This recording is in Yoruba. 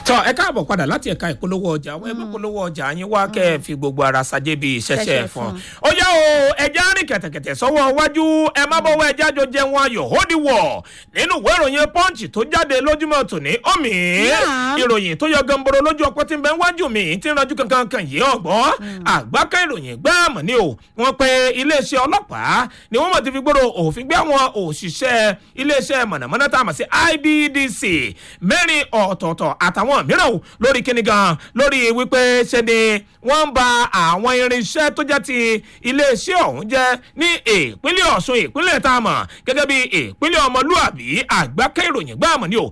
tọ ẹ káàbọ̀ padà láti ẹ̀ka ìpolówó ọjà àwọn ẹgbẹ́ ìpolówó ọjà yín wá kẹ́ ẹ fi gbogbo ara ṣàjẹ́ bíi ṣẹ̀ṣẹ̀ Ṣẹ̀ṣẹ̀ fún fún. ó yá o ẹja rìn kẹ̀tẹ̀kẹ̀tẹ̀ sọ́wọ́ wájú ẹ má bọ́wọ́ ẹja jọ jẹun ayọ̀ hódì wọ̀ nínú ìwé ìròyìn punch tó jáde lójúmọ́ tòní omi Yeah. ìròyìn tó yọ gamboro lójú ọpọ tí ń bẹ wájú mi tí ń ranjú kankan kan yìí ọgbọ́n àgbákẹ́ ìròyìn gbáàmù ni o wọ́n pe iléeṣẹ́ ọlọ́pàá ni wọ́n mọ̀ ti fi gbòòrò òfin gbé àwọn òṣìṣẹ́ iléeṣẹ́ mọ̀nàmọ́ná tá a mọ̀ sí IBDC mẹ́rin ọ̀tọ̀ọ̀tọ̀ àtàwọn mìíràn o lórí kíni gan lórí wípé ṣe ni wọ́n ń ba àwọn irinṣẹ́ tó jẹ́ ti iléeṣẹ́ ọ̀hún jẹ́ ní ìpínlẹ̀ Ọ̀ṣun ìpínlẹ̀ tá a mọ̀ gẹ́gẹ́ bí ìpínlẹ̀ ọmọlúàbí àgbákẹ́ ìròyìn gbáàmù ni o